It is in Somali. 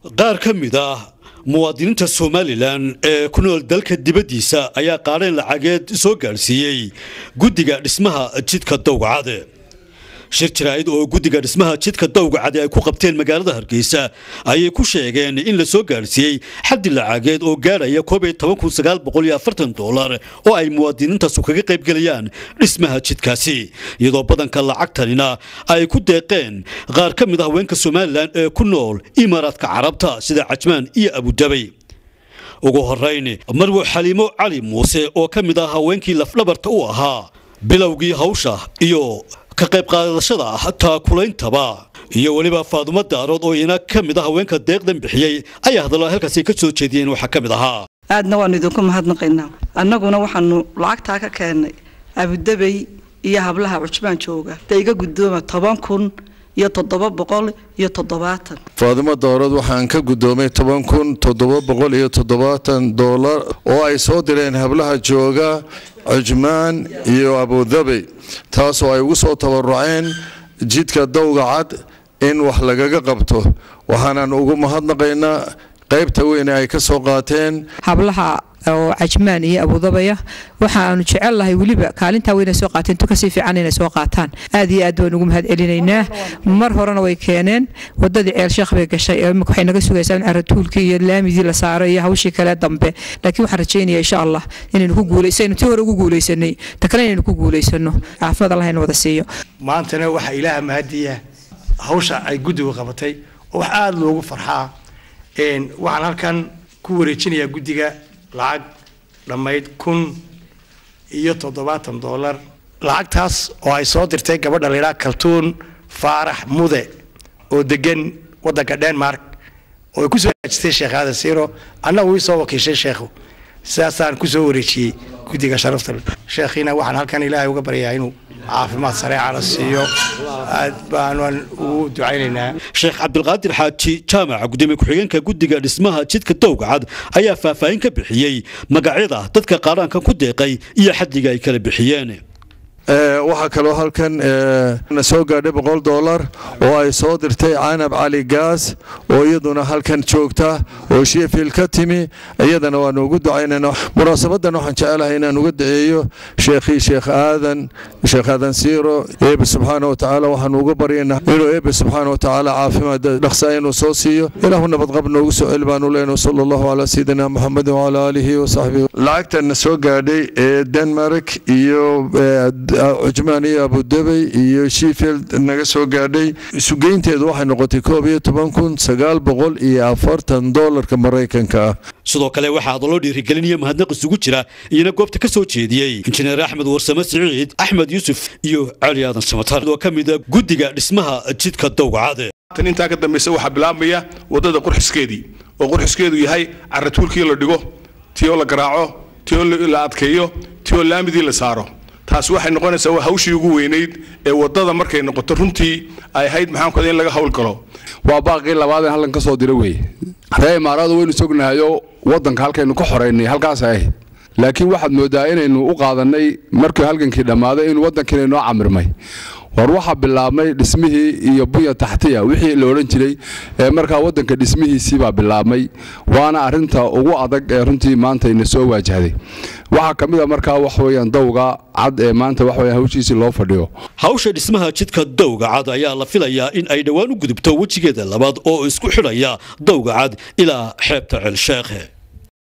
qaar ka mid ah muwaadiniinta somalilan ee ku nool dalka dibaddiisa ayaa qaadhayn lacageed soo gaadhsiiyey guddiga dhismaha jidka dawgacade shir jaraa'id oo guddiga dhismaha jidka dawgacade ay ku qabteen magaalada hargeysa ayay ku sheegeen in la soo gaadhsiiyey xaddi lacageed oo gaadhaya dolar oo ay muwaadiniintaasu kaga qaybgelayaan dhismaha jidkaasi iyadoo badanka lacagtanina ay ku deeqeen qaar ka mid ah haweenka somalilan ee ku nool imaaraadka carabta sida cajmaan iyo abudabay ugu horayn marwo xaliimo cali muuse oo ka mid ah haweenkii lafdhabarta u ahaa bilowgii hawsha iyo ka qayb qaadashada ah taakulaintaba iyo weliba faadumo daarood oo ina ka mid ah haweenka deeqdan bixiyey ayaa hadallo halkaasi ka soo jeediyeen waxaa ka mid ahaa aadna waanu idinku mahadnaqaynaa annaguna waxaanu lacagtaa ka keennay abudabey iyo hablaha cujbaan jooga da iga guddooma toban kun iyo toddoba boqol iyo toddobaatan faadimo dowrad waxaan ka guddoomay toban kun toddoba boqol iyo toddobaatan doolar oo ay soo direen hablaha jooga cujmaan iyo abudabey taasoo ay ugu soo tabaruceen jidka dawga cad in wax lagaga qabto waxaanan ugu mahadnaqaynaa qaybta weyne ay ka soo qaateen hablaha oo cajmaan iyo abudabaya waxaanu jecelnahay weliba kaalintaa weyna soo qaateen tukasii fiican inay soo qaataan aad iyo aad baan ugu mahad celinaynaa mar horena way keeneen wadadii ceel sheekh bay gashay imika waxay naga sugaysaa in aratuulkii iyo laamidii la saaray iyo hawshii kale dambe laakiin waxaan rajaynaya insha allah inaynu ku guulaysaynu tii hore ugu guulaysanay ta kale inaynu ku guulaysano caafimaad allah ina wada siiyo maantana waxaa ilaaha mahadiya hawsha ay guddigu qabatay oo wax aada loogu farxaa waxaan halkan ku wareejinayaa guddiga lacag dhammayd kun iyo toddobaatan doolar lacagtaas oo ay soo dirtay gabadha laydhaha kaltuun faarax mude oo degan waddanka denmark oo ay kusoo hajistay sheekh aadan siiro annagu ii soo wakiishay sheekhu sidaasaan kusoo wareejiyey guddiga sharafta sheekhiina waxaan halkan ilaahay uga baryayaa inuu caafimaad sareecana siiyo aad baanan ugu ducaynaynaa sheekh cabdilqaadir xaaji jaamaca gudoomiye ku-xigeenka guddiga dhismaha jidka dawgacad ayaa faahfaahin ka bixiyey magacyada dadka qaaraankan ku deeqay iyo xaddiga ay kala bixiyeen waxaa kaloo halkan na soo gaadhay boqol doolar oo ay soo dirtay canab cali gaas oo iyaduna halkan joogta oo sheffield ka timi iyadana waanu ugu ducaynayna munaasabadan waxaan jecelahay inaan uga daceeyo sheekhii sheekh aadan sheekh aadan siiro eebe subxaana watacaala waxaanu uga baryaynaa inuu eebe subxaana watacaala caafimaad dhaqsaa inuu soo siiyo ilaahu nabadqab noogu soo celi baanu leenahay sala allahu calaa sayidina muxamedin wacalaa aalihi wasaxbihi lacagtan na soo gaadhay ee denmark iyo cujmaan iyo abudabey iyo sheffield naga soo gaadhay isugeynteedu waxay noqotay koob iyo toban kun sagaal boqol iyo afartan doolarka maraykanka ah sidoo kale waxaa hadallo dhiirigelinaya mahadnaq isugu jira iyana goobta ka soo jeediyey injineer axmed warsame siciid axmed yuusuf iyo cali aadan samatar oo ka mida guddiga dhismaha jidka dawgacade tan intaa ka dambaysa waxaa bilaabmaya waddada qurxiskeedii oo qurxiskeedu yahay caratuulkii la dhigo tii oo la garaaco tii oo la adkeeyo tii oo laamidii la saaro taasi waxay noqonaysaa waa hawshii ugu weynayd ee waddada markay noqoto runtii ay ahayd maxaankuada in laga howlgalo waa baaqii labaadeen halkan ka soo dira weeye ree imaaradu waynu sognahayo waddanka halkaynu ka xoraynay halkaas ahayd laakiin waxaad mooddaa inaynu u qaadannay markii halgankii dhammaaday inuu waddankiina inoo camirmay war waxaa bilaabmay dhismihii iyo bunya taxtiya wixii la odhan jiray ee markaa waddanka dhismihiisii baa bilaabmay waana arinta ugu adag ee runtii maanta ina soo waajahday waxaa ka mid a markaa wax weeyaan dawga cad ee maanta wax weeyaan hawshiisii loo fadhiyo hawsha dhismaha jidka dawga cad ayaa la filayaa in ay dhowaan u gudubto wejigeeda labaad oo isku xidhaya dawga cad ilaa xeebta celsheekhe